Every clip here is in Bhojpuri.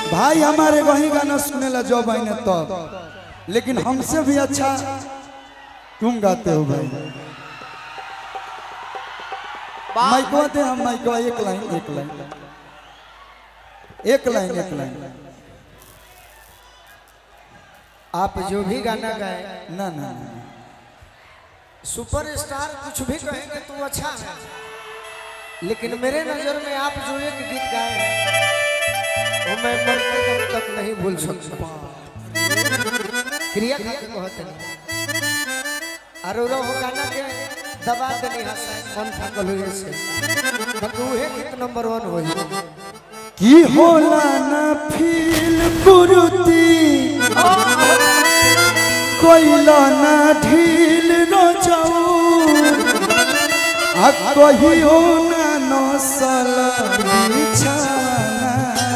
भाई हमारे वही गाना सुने ला जब आईने तब लेकिन हमसे भी अच्छा तुम गाते हो भाई माइकवा दे हम माइकवा एक लाइन एक लाइन एक लाइन एक लाइन आप जो भी गाना गाए ना ना ना। सुपरस्टार कुछ भी कहेंगे तो अच्छा है लेकिन मेरे नजर में आप जो एक गीत गाए हैं वो मैं मरते दम तक नहीं भूल सकता क्रिया करके कहते नहीं अरोरा हो गाना के दबा देनी हसन मन थकल हुए से बाकी उहे गीत नंबर वन हो की होला ना फील कुरुती कोइला ना ढील न जाऊ आ कहियो ना नसल बिछाना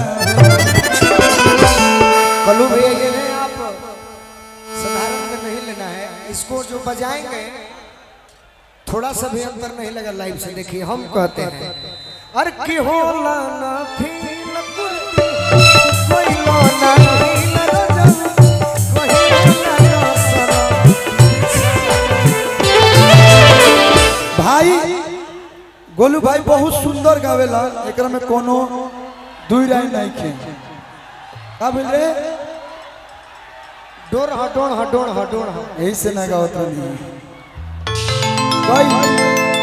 कलू भैया ये नहीं आप साधारण में नहीं लेना है इसको जो बजाएंगे थोड़ा सा भी अंतर नहीं लगा लाइव से देखिए हम कहते हैं अरे की होला ना फील कुर्ती कोई लो ना फील रजब कोई ना रसना भाई गोलू भाई बहुत सुंदर गावेला एकरा में कोनो दुई राय नहीं खे का बोल रे डोर ह डोर ह डोर ह डोर ह यही से ना गावत नहीं कोई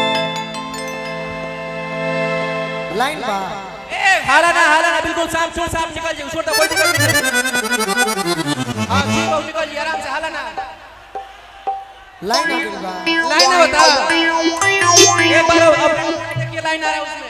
लाइन बा हाला ना हाला ना बिल्कुल साफ छोड़ साफ निकल जाए छोड़ दो कोई दिक्कत नहीं हाँ ठीक है निकल जाइए आराम से हाला ना लाइन आ गइल बा लाइन है बता एक बार अब देखिए लाइन आ रहा है उसमें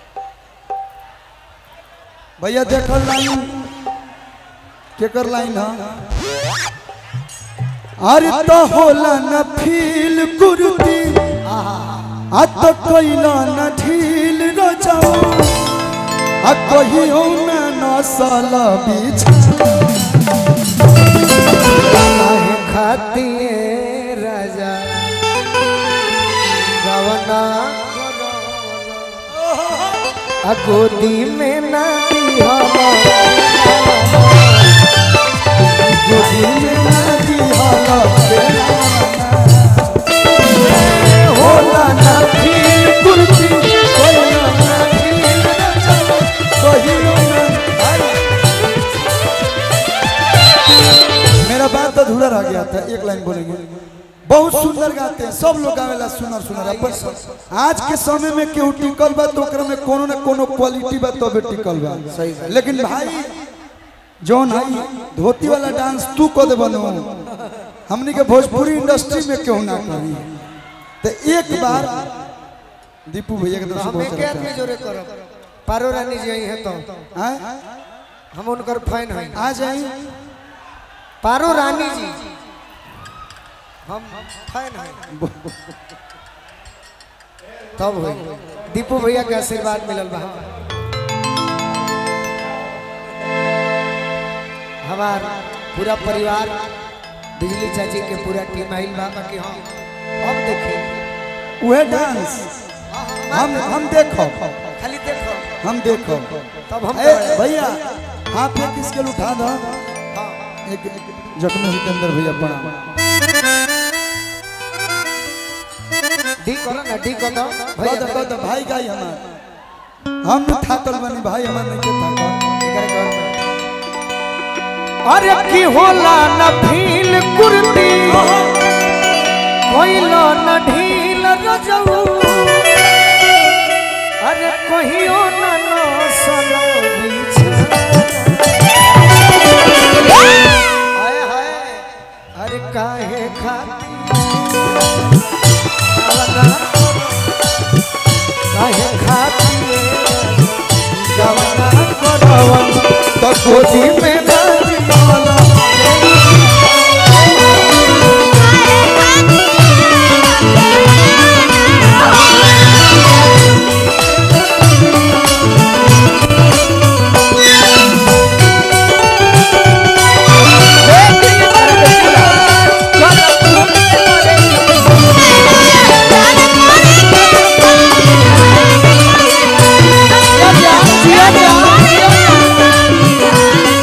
भैया देखल लाइन केकर लाइन है अरे तो होला न फील कुर्ती आ तो कोइला न ढील न जाओ आ कहियो न नसल बिछा काहे खातिर राजा गवना आ गोदी में ना दिहला गोदी में न दिहला होला न फील कुर्ती कोइला न ढील न जाओ कहियो न मेरा बात अधूरा रह गया था एक लाइन बोलेंगे बहुत सुंदर गाते हैं सब लोग गावेला सुनर सुनर अपन आज के समय में केहू टिकल बा तो ओकरा में कोनो न कोनो क्वालिटी बा तबे टिकल बा सही बात। लेकिन भाई जौन है धोती वाला डांस तू को दे बनो हमनी के भोजपुरी इंडस्ट्री में केहू ना करी तो एक बार दीपू भैया के तरफ से हम बहुत एक सारा आदमी जोरे करब पारो रानी जी आई है तो प्यार। आय? हम उनकर फैन हैं आ जाई पारो रानी जी हम फैन हैं तब हो दीपू भैया के आशीर्वाद मिलल बा हमार पूरा परिवार बिजली चाची के पूरा टीम आइल बा बाकी हम अब देखिए उहे डांस हम हम देखो खाली देखो हम देखो तब हम ए, भैया हाथ में किसके उठा दो हाँ एक जख्मी जितेंद्र भैया प्रणाम डी करो ना डी करो कह भैया दो कह दो भाई गाई हमार हम न थाकल बनी भाई हमार नहीं के थाकल एकरे घर में अरे की होला न भील कुर्ती कोइला न ढील रजऊ अरे कहियो न नसल हाय हाय अरे काहे खाती काहे खाती गवना करवन तो गोदी में बाजी वाला Yeah.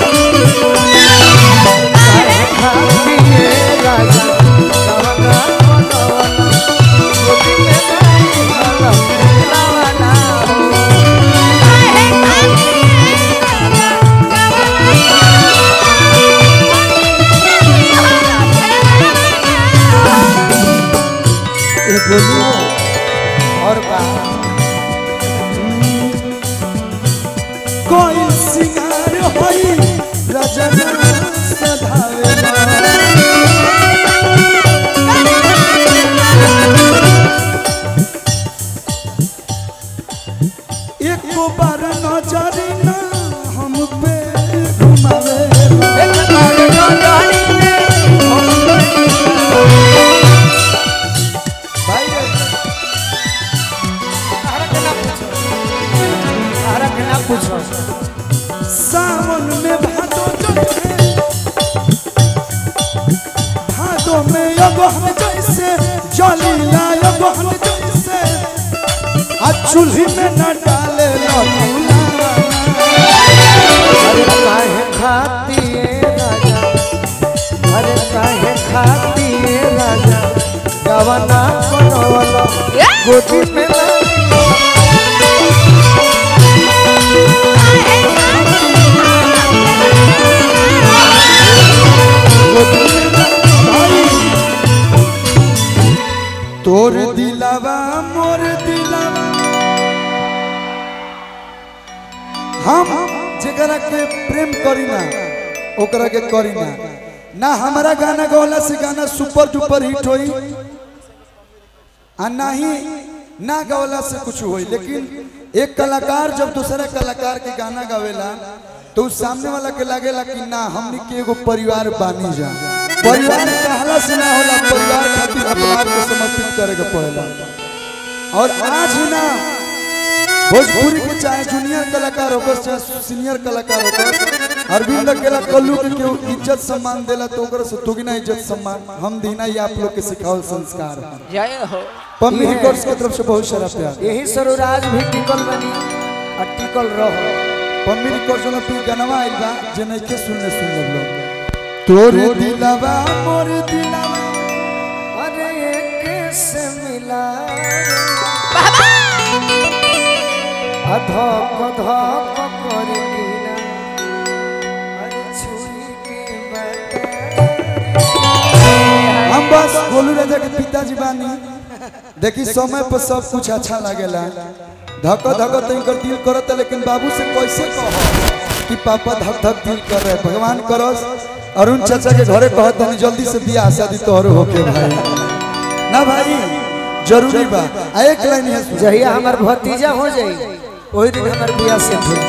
सिंगार होई रजना सधावेला एक बार नजर ना हम पे घुमावेला भाई तारा के ना पूछो सावन में भादो जैसे भादो में अगहन जैसे जलीला अगहन जैसे आ चूल्ही में न डाले लूला अरे काहे खाती है राजा अरे काहे खाती है राजा गवना बनवला गोदी में लागी तोर दिलावा मोर दिलावा हम जेकरा के प्रेम करी ना ओकरा के करी ना ना हमारा गाना गौला से गाना सुपर डुपर हिट होई आ ना ही ना गौला से कुछ होई लेकिन एक कलाकार जब दूसरा कलाकार के गाना गावेला तो उस सामने वाला के लागेला कि ना हमनी के एगो परिवार बानी जा परिवार कहला से ना होला परिवार खातिर अपना आप को समर्पित करे के पड़ेला और आज ही ना भोजपुरी के चाहे जूनियर कलाकार होकर चाहे सीनियर कलाकार होकर अरविंद अकेला कल्लू के केहू इज्जत सम्मान देला तो ओकरा से दुगना इज्जत सम्मान हम दीना ही आप लोग के सिखावल संस्कार है जय हो पम्मी रिकॉर्ड्स की तरफ से बहुत सारा प्यार यही सरुराज भी टिकल बनी और टिकल रहो पम्मी रिकॉर्ड्स में तू गनवा आइल बा जे नहीं के सुनने सुन लोग तोरे दिलावा मोर दिलावा अरे एक से मिला अधक धक कर गिरा अरे छुई के बता हम बस गोलू राजा के पिताजी बानी देखी समय पर सब कुछ अच्छा लागेला धक धक तनिकर दिल करत है, लेकिन बाबू से कैसे कहो कि पापा धक धक दिल कर रहे भगवान करस अरुण चाचा के घरे कहत हनी जल्दी से बियाह शादी तोहरो होके भाई ना भाई जरूरी बा आ एक लाइन है सुन। जहिया हमार भतीजा हो जाई वही दिन हमार बियाह से हुई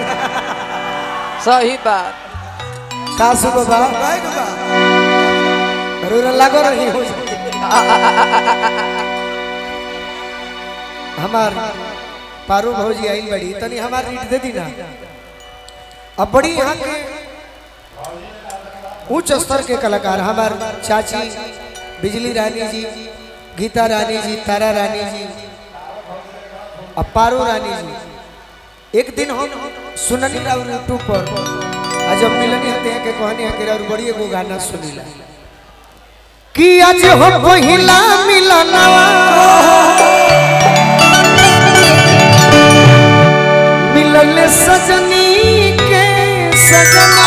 सही बात का सु बाबा गाय के बा। अरे लागो रही हो हमार पारू भौजी आई बड़ी तनी हमार रीट दे दी ना अब बड़ी यहाँ के उच्च स्तर के कलाकार हमार चाची बिजली रानी जी गीता रानी जी तारा रानी जी और पारू रानी जी एक दिन हम सुननी राउर यूट्यूब पर आज जब मिलनी हते हैं के कहनी है कि राउर बड़ी एगो गाना सुनीला कि आज हो पहिला मिलनवा मिलल सजनी के सजना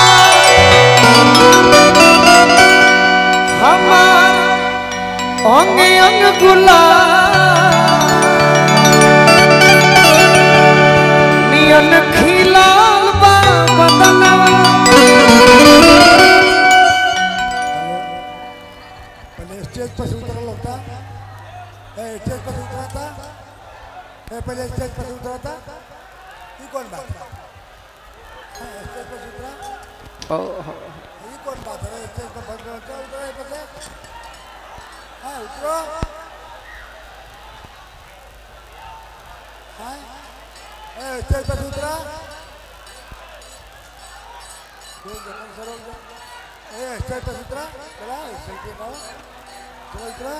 हमार अंग अंग गुलाब नियन खिलाल बा बदनवा पहले स्टेज पर से उतरल होता ए स्टेज पर से उतरता ए पहले स्टेज पर से उतरता ये कौन बात है हाँ, स्टेज पर से उतरा ये कौन बात है स्टेज पर बंद उतरा उतरा ये पर से हाँ उतरो हाँ ए स्टेज पर से उतरा दो जगह सरो ए स्टेज पर से उतरा चला सेल्फी पाओ चलो उतरा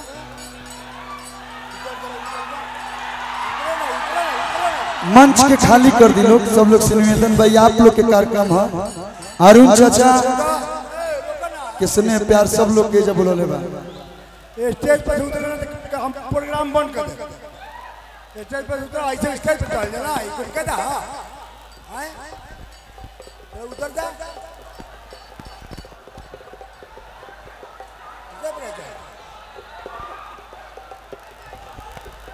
उतर जरा उतर जा। उतरो ना उतरो ना उतरो ना मंच के खाली कर दी लोग सब लोग से निवेदन भाई आप लोग के कार्यक्रम है अरुण चाचा के स्नेह प्यार सब लोग के जब बोले बा ये स्टेज पर से उतरना तो हम प्रोग्राम बंद कर देंगे स्टेज पर से उतरा ऐसे स्टेज पर चल जाना ये कुछ कहता है उतर जा जब रह जा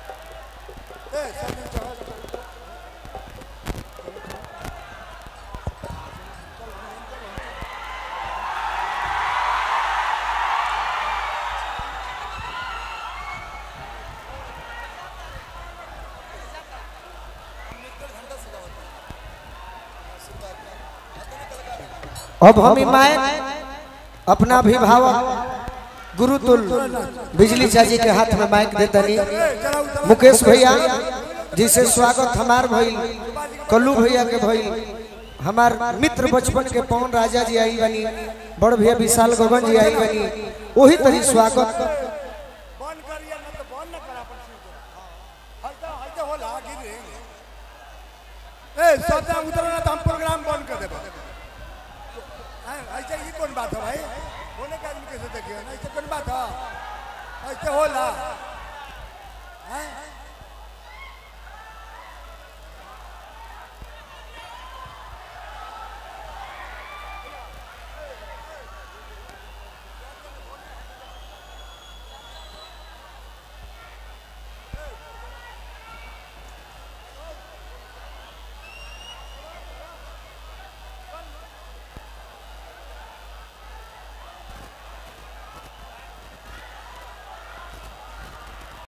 ए सब चढ़ो अब हम ई माइक अपना अभिभावक गुरुतुल बिजली चाची के हाथ में माइक देतनी चला उतर मुकेश भैया जिसे स्वागत हमार भइल कल्लू भैया के भइल हमार मित्र बचपन के पवन राजा जी आई बनी बड़ भैया विशाल गगन जी आई बनी वही तरी स्वागत बंद करिए ना तो बंद ना करा पर हल्का हल्का होला गिरे ए सब ना उतर ना तो हम प्रोग्राम बंद कर देबो हैं ऐसे ही कौन बात है भाई बोले के आदमी कैसे देखिए ना ऐसे कौन बात है ऐसे होला हैं